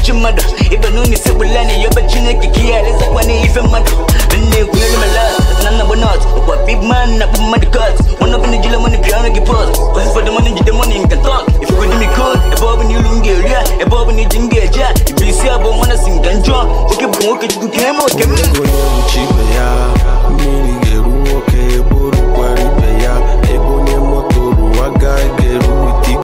chi mmadụ ịba n'ụlọ isi gbula na yoba chineke ka ihe alezakwa n'ife mmadụ nne kwunyere mela na nna bụ nọt ọkwa big man na kpụ mmadụ kot nwana bụ jile money bịa ọrụ gị pọt kwasị fọdụ money jide money nka tọk ifugo dị mi kod ebe ọ bụ n'ilu m ga-eri ya ebe ọ bụ na iji m ga-eje ya ibu isi abụọ nwana si nka njọ nwoke bụ nwoke chukwu ka eme oke m